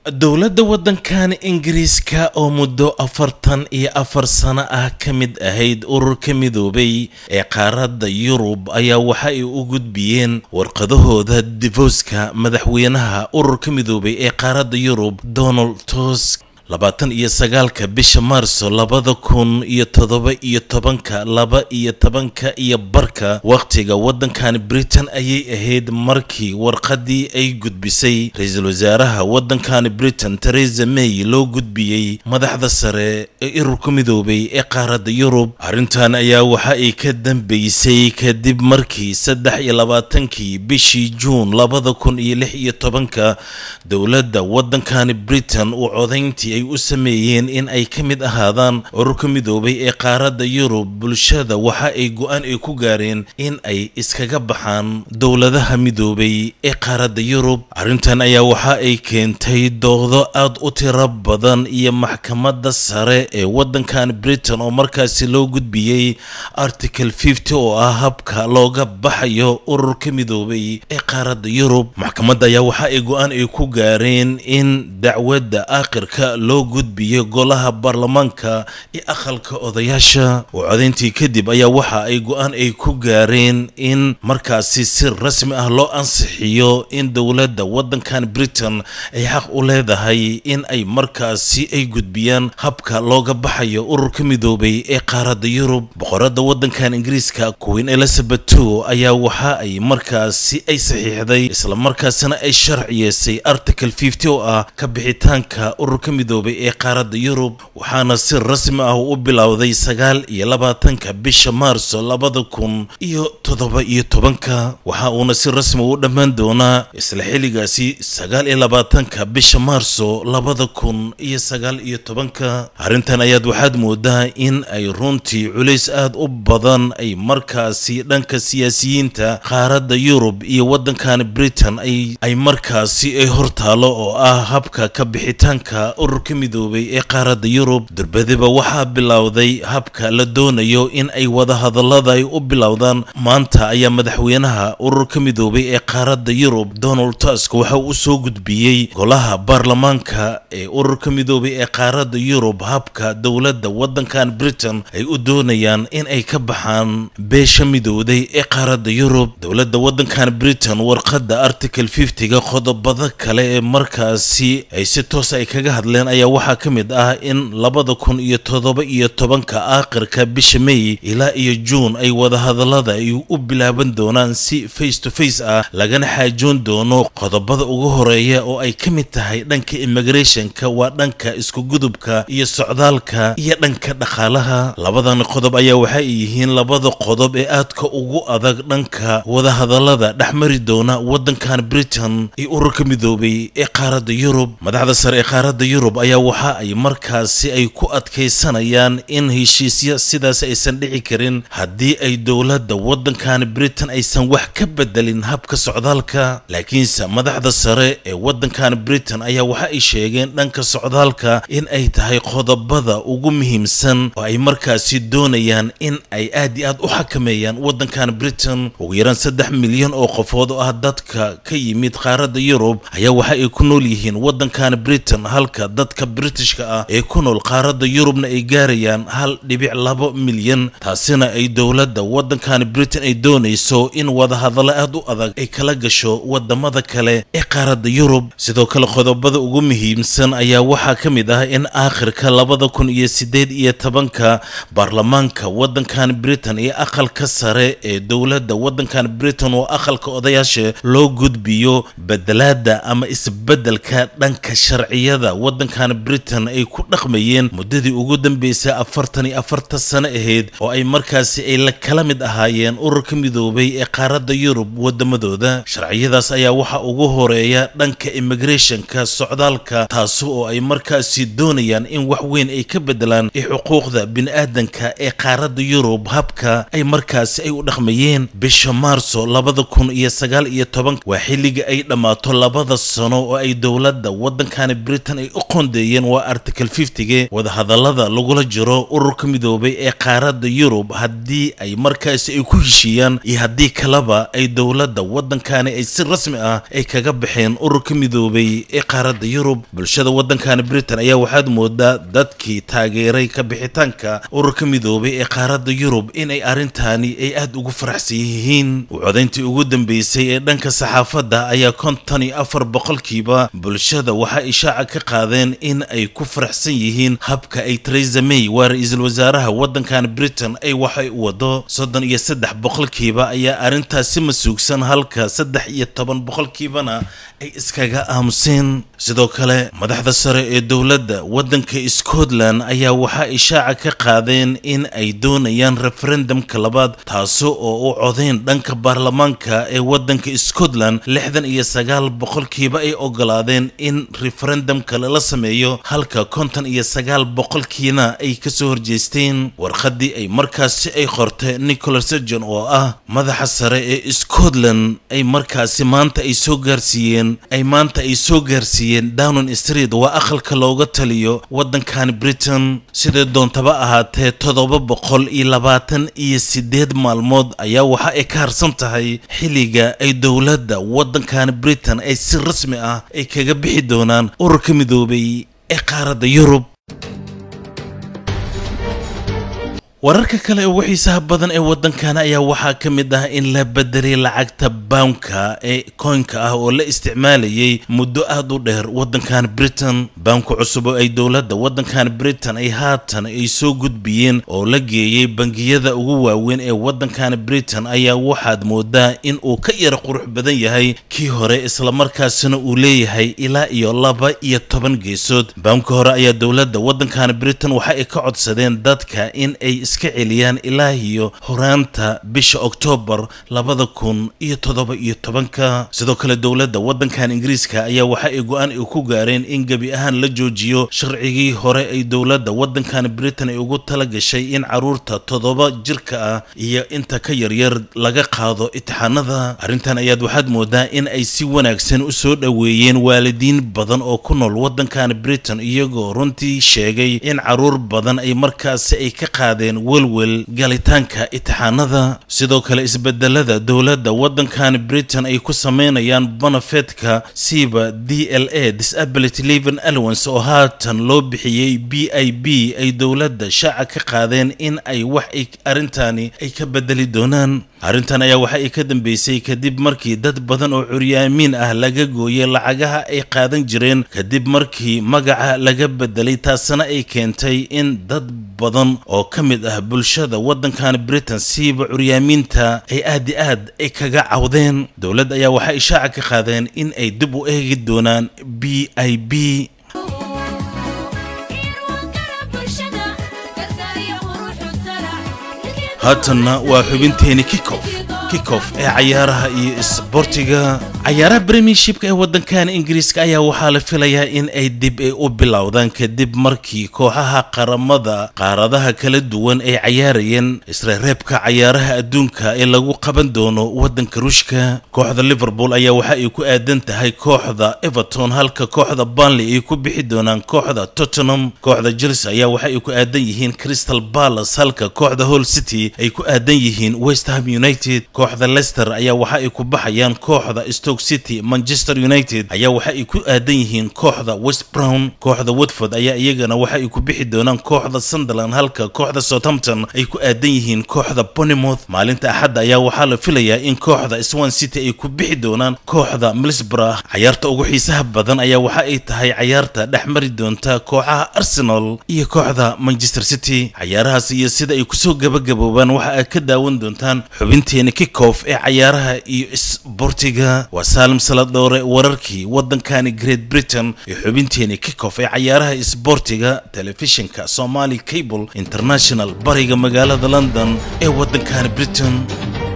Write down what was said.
dowladda waddankan ingiriiska oo muddo afartan iyo afar sano ah ka mid ahayd ururka midoobay ee qaaradda yurub ayaa waxa ay u gudbiyeen warqadahooda divoska madaxweynaha ururka midoobay ee qaaradda yurub donald tusk labaatan iyo sagaalka bisha maarso labada kun iyo toddoba iyo tobanka laba iyo tobanka iyo barka wakhtiga waddankan britain ayay ahayd markii warqadii ay gudbisay ra-iisul wasaaraha waddankan britain teresa may loo gudbiyey madaxda sare ee ururka midoobay ee qaaradda yurub arrintan ayaa waxa ay ka dambeysay kadib markii saddex iyo labaatankii bishii juun labada kun iyo lix iyo tobanka dowladda waddankan britain uu codayntii ay u sameeyeen in ay ka mid ahaadaan ururka midoobay ee qaaradda yurub bulshada waxa ay go-aan ay ku gaareen in ay iskaga baxaan dowladaha midoobay ee qaaradda yurub arrintan ayaa waxa ay keentay doodo aad u tiro badan iyo maxkamadda sare ee waddankan britain oo markaasi loo gudbiyey article fifty oo ah habka looga baxayo ururka midoobay ee qaaradda yurub maxkamadda ayaa waxa ay go-aan ay ku gaareen in dacwadda aakhirka loo gudbiyo golaha baarlamaanka iyo aqalka odayaasha oo codayntii kadib ayaa waxa ay go-aan ay ku gaareen in markaasi si rasmi ah loo ansixiyo in dowladda waddankan britain ay xaq u leedahay in ay markaasi ay gudbiyaan habka looga baxayo ururka midoobay ee qaaradda yurub boqoradda waddankan ingiriiska queen elizabeth two ayaa waxa ay markaasi ay saxiixday islamarkaasina ay sharciyeysay article fifty oo ah ka bixitaanka ururka midoobay ee qaaradda yurub waxaana si rasmi ah u bilowday sagaal iyo labaatanka bisha maarso labada kun iyo toddoba iyo tobanka waxa uuna si rasmi u dhammaan doonaa isla xilligaasi sagaal iyo labaatanka bisha maarso labada kun iyo sagaal iyo tobanka arrintan ayaad waxaad moodaa in ay runtii culays aad u badan ay markaasi dhanka siyaasiyiinta qaaradda yurub iyo waddankan britain ay markaasi ay hortaalo oo ah habka ka bixitaanka ururka midoobay ee qaaradda yurub durbadiba waxaa bilowday habka la doonayo in ay wadahadallada ay u bilowdaan maanta ayaa madaxweynaha ururka midoobay ee qaaradda yurub donald tusk waxa uu soo gudbiyey golaha baarlamaanka ee ururka midoobay ee qaaradda yurub habka dowladda waddankan britain ay u doonayaan in ay ka baxaan beesha midowday ee qaaradda yurub dowladda waddankan britain warqadda article fiftyga qodobada kale ee markaasi ay si toos ay kaga hadleen ayaa waxaa ka mid ah in labada kun iyo toddoba iyo tobanka aakhirka bisha may ilaa iyo juun ay wadahadallada ay u bilaaban doonaan si face to face ah lagana xaajoon doono qodobada ugu horeeya oo ay ka mid tahay dhanka immigrationka waa dhanka iskugudubka iyo socdaalka iyo dhanka dhaqaalaha labadan qodob ayaa waxa ay yihiin labada qodob ee aadka ugu adag dhanka wadahadallada dhexmari doona waddankan britain iyo ururka midoobay ee qaaradda yurub madaxda sare ee qaaradda yurub ayaa waxa ay markaasi ay ku adkaysanayaan in heshiisya sidaas aysan dhici karin haddii ay dowladda waddankan britain aysan wax ka bedelin habka socdaalka laakiinse madaxda sare ee waddankan britain ayaa waxa ay sheegeen dhanka socdaalka in ay tahay qodobada ugu muhiimsan oo ay markaasi doonayaan in ay aad iyo aad u xakameeyaan waddankan britain ugu yaraan saddex milyan oo qofood oo ah dadka ka yimid qaaradda yurub ayaa waxa ay ku nool yihiin waddankan britain halka dadka britishka ah ee ku nool qaaradda yurubna ay gaarayaan hal dhibic labo milyan taasina ay dowladda waddankan britain ay doonayso in wadahadallo aad u adag ay kala gasho wadamada kale ee qaaradda yurub sidoo kale qodobada ugu muhiimsan ayaa waxaa ka mid ah in aakhirka labada kun iyo sideed iyo tobanka baarlamaanka waddankan britain iyo aqalka sare ee dowladda waddankan britain oo aqalka odayaasha loo gudbiyo bedelaada ama isbedelka dhanka sharciyada waddankan britain ay ku dhaqmayeen muddadii ugu dambeysay afartan iyo afarta sano ahayd oo ay markaasi ay la kala mid ahaayeen ururka midoobay ee qaaradda yurub wadamadooda sharciyadaas ayaa waxaa ugu horeeya dhanka immigrationka socdaalka taasi oo ay markaasi doonayaan in wax weyn ay ka bedelaan ee xuquuqda bini-aadanka ee qaaradda yurub habka ay markaasi ay u dhaqmayeen bisha maarso labada kun iyo sagaal iyo tobanka waa xilliga ay dhammaato labada sano oo ay dowladda waddankani britain ay u qoondeeyeen waa article fiftige wadahadallada lagula jiro ururka midoobay ee qaaradda yurub haddii ay markaasi ay ku heshiiyaan iyo haddii kaleba ay dowladda waddankani ay si rasmi ah ay kaga baxeen ururka midoobay ee qaaradda yurub bulshada waddankani britain ayaa waxaad moodaa dadkii taageeray ka bixitaanka ururka midoobay ee qaaradda yurub inay arrintaani ay aad ugu faraxsan yihiin codayntii ugu dambeysay ee dhanka saxaafadda ayaa konton iyo afar boqolkiiba bulshada waxaa ishaaca ka qaadeen in ay ku faraxsan yihiin habka ay theresa may waa ra-iisul wasaaraha waddankan britain ay waxay u wado soddon iyo saddex boqolkiiba ayaa arrintaasi masuugsan halka saddex iyo toban boqolkiibana ay iskaga aamuseen sidoo kale madaxda sare ee dowladda waddanka scotland ayaa waxaa ishaaca ka qaadeen in ay doonayaan referendumka labaad taasi oo u codayn dhanka baarlamaanka ee waddanka scotland lixdan iyo sagaal boqolkiiba ay ogolaadeen in referendumka lala sameeyo halka konton iyo sagaal boqolkiina ay kasoo horjeesteen warqaddii ay markaasi ay qortay nicholas sergon oo ah madaxa sare ee scotland ay markaasi maanta ay soo gaarsiiyeen ay maanta ay soo gaarsiiyeen downon street waa aqalka looga taliyo waddankan britain sidee doontaba ahaatee toddoba boqol iyo labaatan iyo sideed maalmood ayaa waxa ay ka harsan tahay xilliga ay dowladda waddankan britain ay si rasmi ah ay kaga bixi doonaan ururka midoobay ee qaaradda yurub wararka kale ee ugu xiisaha badan ee waddankan ayaa waxaa ka mid ah in la bedelay lacagta bawnka ee koynka ah oo la isticmaalayay muddo aad u dheer waddankan britain bawnka cusub oo ay dowladda waddankan britain ay haatan ay soo gudbiyeen oo la geeyey bangiyada ugu waaweyn ee waddankan britain ayaa waxaad moodaa in uu ka yara qurux badan yahay kii hore islamarkaasina uu leeyahay ilaa iyo laba iyo toban geesood bawnka hore ayaa dowladda waddankan britain waxa ay ka codsadeen dadka in ay iska celiyaan ilaa iyo horaanta bisha oktoobar labada kun iyo toddoba iyo tobanka sidoo kale dowladda waddankan ingiriiska ayaa waxa ay go-aan ay ku gaareen in gebi ahaan la joojiyo sharcigii hore ay dowladda waddankan britain ay ugu tala gashay in caruurta toddoba jirka ah iyo inta ka yaryar laga qaado itixaanada arrintan ayaad waxaad moodaa in ay si wanaagsan u soo dhoweeyeen waalidiin badan oo ku nool waddankan britain iyagoo runtii sheegay in caruur badan ay markaasi ay ka qaadeen welwel galitaanka itixaanada sidoo kale isbedelada dowladda waddankan britain ay ku sameynayaan bonafetka siiba d l a disability living allowance oo haatan loo bixiyey b i b ay dowladda shaaca ka qaadeen in ay wax ay arrintani ay ka bedeli doonaan arrintan ayaa waxa ay ka dambeysay kadib markii dad badan oo curyaamiin ah laga gooyey lacagaha ay qaadan jireen kadib markii magaca laga bedelay taasina ay keentay in dad badan oo ka mid ah bulshada waddankan britain siiba curyaamiinta ay aad i aad ay kaga cawdeen dowladda ayaa waxay ishaaca ka qaadeen in ay dib u eegi doonaan b i b haatanna waa xubinteeni kikof kikof ee cayaaraha iyo isboortiga cayaaraha premiershipka ee waddankan ingiriiska ayaa waxaa la filayaa in ay dib ay u bilowdaan kadib markii kooxaha qaramada qaaradaha kala duwan ay cayaarayeen isreereebka cayaaraha adduunka ee lagu qaban doono waddanka ruushka kooxda liverpool ayaa waxa ay ku aadan tahay kooxda everton halka kooxda banley ay ku bixi doonaan kooxda tottenham kooxda chelsea ayaa waxa ay ku aadan yihiin crystal palace halka kooxda hall city ay ku aadan yihiin west ham united kooxda leicester ayaa waxa ay ku baxayaan kooxda stoke city manchester united ayaa waxa ay ku aadan yihiin kooxda west brown kooxda watford ayaa iyagana waxa ay ku bixi doonaan kooxda sunderland halka kooxda southampton ay ku aadan yihiin kooxda bournemouth maalinta axadda ayaa waxaa la filayaa in kooxda swan city ay ku bixi doonaan kooxda middlesbrough cayaarta ugu xiisaha badan ayaa waxa ay tahay cayaarta dhex mari doonta kooxaha arsenal iyo kooxda manchester city cayaarahaas iyo sida ay kusoo gabagaboobaan waxa aad ka daawan doontaan xubinteena kickoff ee cayaaraha iyo isboortiga waa saalim saladhoore wararkii waddankani great britain iyo xubinteeni kickoff ee cayaaraha isboortiga telefishinka somali cable international bariga magaalada london ee waddankani britain